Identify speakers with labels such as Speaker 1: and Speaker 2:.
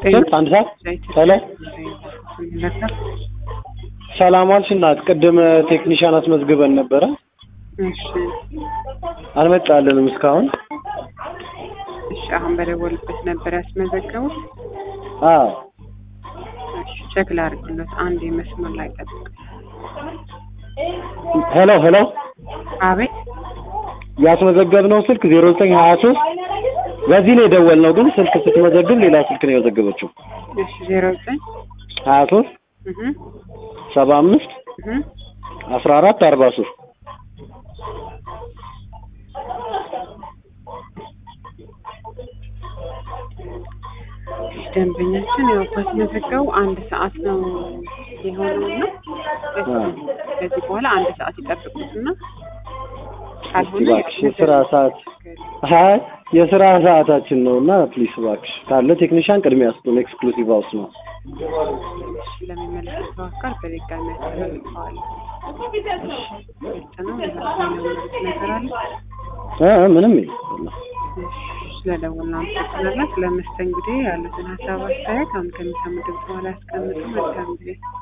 Speaker 1: ስንት አንድ ሰዓት ሄሎ ሰላም ዋልሽ እናት ቅድም ቴክኒሻን አስመዝግበን ነበረ
Speaker 2: እሺ
Speaker 1: አልመጣልንም እስካሁን
Speaker 2: እሺ አሁን በደወልበት ነበር ያስመዘገቡት
Speaker 1: አዎ
Speaker 2: እሺ ቼክ ላድርግሎት አንድ መስመር ላይ ጠብቅ
Speaker 1: ሄሎ ሄሎ
Speaker 2: አቤት
Speaker 1: ያስመዘገብነው ስልክ ዜሮ ዘጠኝ ሀያ ሶስት በዚህ ነው የደወልነው ግን ስልክ ስትመዘግብ ሌላ ስልክ ነው የመዘገበችው
Speaker 2: እሺ ዜሮ ዘጠኝ
Speaker 1: ሀያ ሶስት
Speaker 2: እህ
Speaker 1: ሰባ አምስት
Speaker 2: እህ
Speaker 1: አስራ አራት አርባ ሶስት
Speaker 2: ደንበኛችን ያው ካስመዘገቡ አንድ ሰዓት ነው የሆነው እና ከዚህ በኋላ አንድ ሰዓት ይጠብቁትና
Speaker 1: እስቲ እባክሽ የስራ ሰዓት አይ የስራ ሰዓታችን ነው እና ፕሊስ እባክሽ ካለ ቴክኒሻን ቅድሚያ ስጡን ኤክስክሉሲቭ ሃውስ ነው
Speaker 2: ለሚመለከተው አካል በድጋሚ ያስተላልፈዋል። ግልጽ ነው። የሚሉት ነገር አለ።
Speaker 1: እ እ ምንም የለም
Speaker 2: ስለደወልን አመሰግናለን። ስለ መስተንግዶ ያሉትን ሀሳብ አስተያየት አሁን ከሚሰሙ ድምፅ በኋላ ያስቀምጡ። መልካም ጊዜ